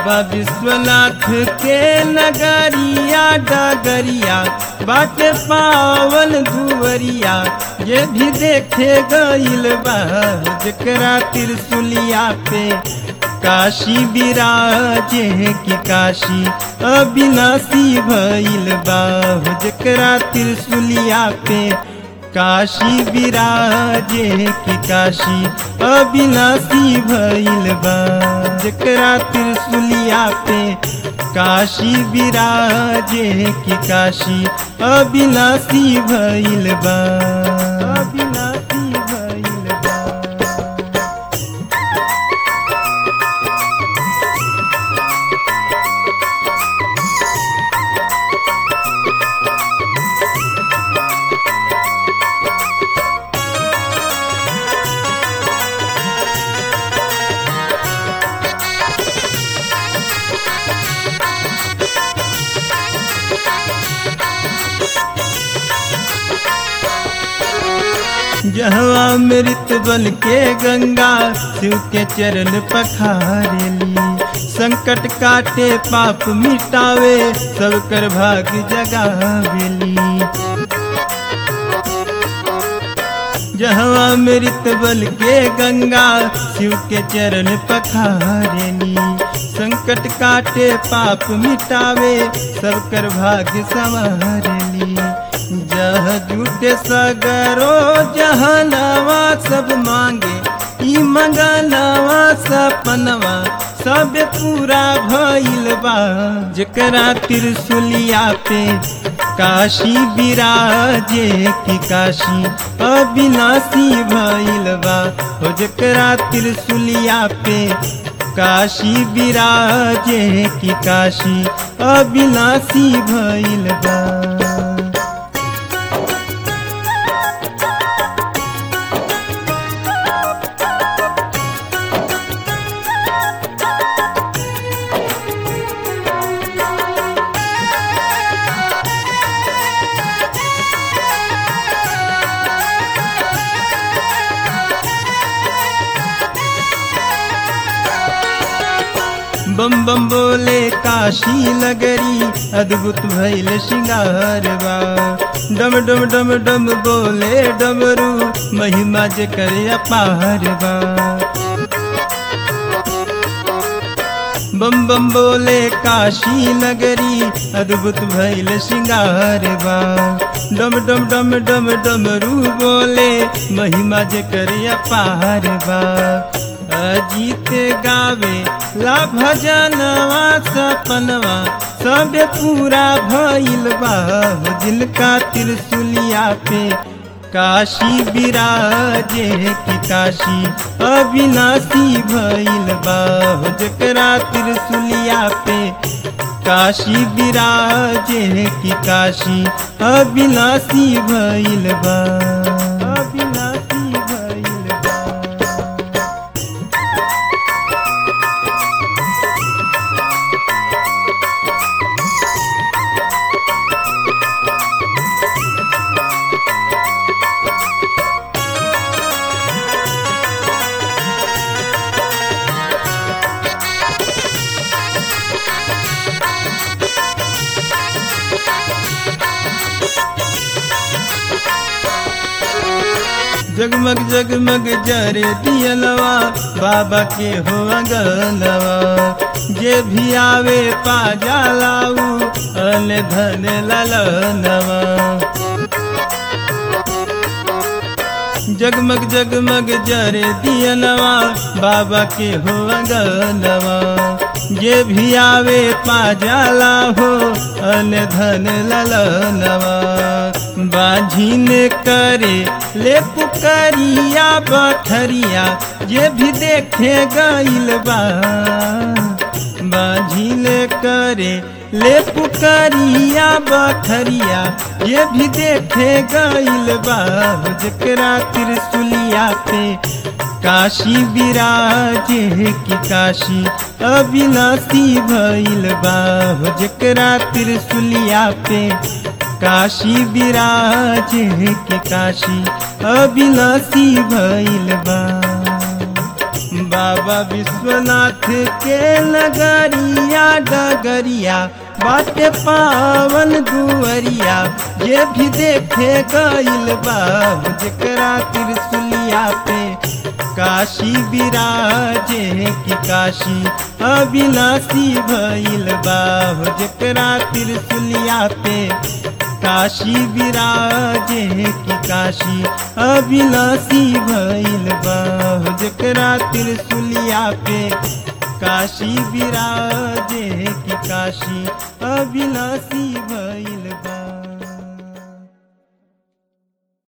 बाबा विश्वनाथ के नगरिया डगरिया बाटे पावन दुवरिया ये भी देखे गईल बा जकरा त्रिशुलिया पे काशी विराजे की काशी अविनाशी भइल बा जकरा त्रिशुलिया पे काशी विराजे की काशी अविनाशी भइल बा जकरा त्रिशुलिया पे काशी विराजे की काशी अविनाशी भइल बा अविनाशी भइल बा जहवा मृत बन के गंगा शिव के चरण पखारेली संकट काटे पाप मिटावे सब कर भाग जगावेली जहवा मृत बल के गंगा शिव के चरण पखारेली संकट काटे पाप मिटावे सब कर भाग संवारेली जह जुटे सगरो जहनवा सब मांगे ई मंगलवा सपनवा सब पूरा भइल बा जकरा त्रिशुलिया पे काशी विराजे की काशी अविनाशी भइल बा हो जकरा त्रिशुलिया पे काशी विराजे की काशी अविनाशी भइल बा बम बम बोले काशी नगरी अद्भुत भैल श्रृंगारवा डम डम डम डम बोले डमरू महिमा जे करे अपारवा बम बम बोले काशी नगरी अद्भुत भैल श्रृंगारवा डम डम डम डम डमरू बोले महिमा जे करे अपारवा अजीत गावे ला भजनवा सपनवा सब पूरा भइल बा जिनका त्रिशुलिया पे काशी विराजे की काशी अविनाशी भइल बा जकरा त्रिशुलिया पे काशी विराजे की काशी अविनाशी भइल बा अविनाशी भइल बा जगमग जगमग जरे दियलवा बाबा के हो अंगनवा जे भी आवे पा जालाऊ अन धन ललनवा जगमग जगमग जरे दियनवा बाबा के हो अंगनवा जे भी आवे पा जाला हो अन धन ललनवा बाझिन करे ले पुकरिया बठरिया जे भी देखे गइल बा बाझिन करे ले पुकरिया बठरिया ये भी देखे गइल बा जकरा त्रिशुलिया पे काशी विराजे की काशी अविनाशी भइल बा जकरा त्रिशुलिया पे काशी विराजे की काशी अविनाशी भइल बा बाबा विश्वनाथ के नगरिया डगरिया बाटे पावन दुअरिया ये भी देखे गइल बाब जकरा त्रिशुलिया पे काशी विराजे की काशी अविनाशी भइल बाब जकरा त्रिशुलिया पे काशी विराजे की काशी अविनाशी भइल बाह जकरा त्रिशुलिया पे काशी विराजे की काशी अविनाशी भइल बा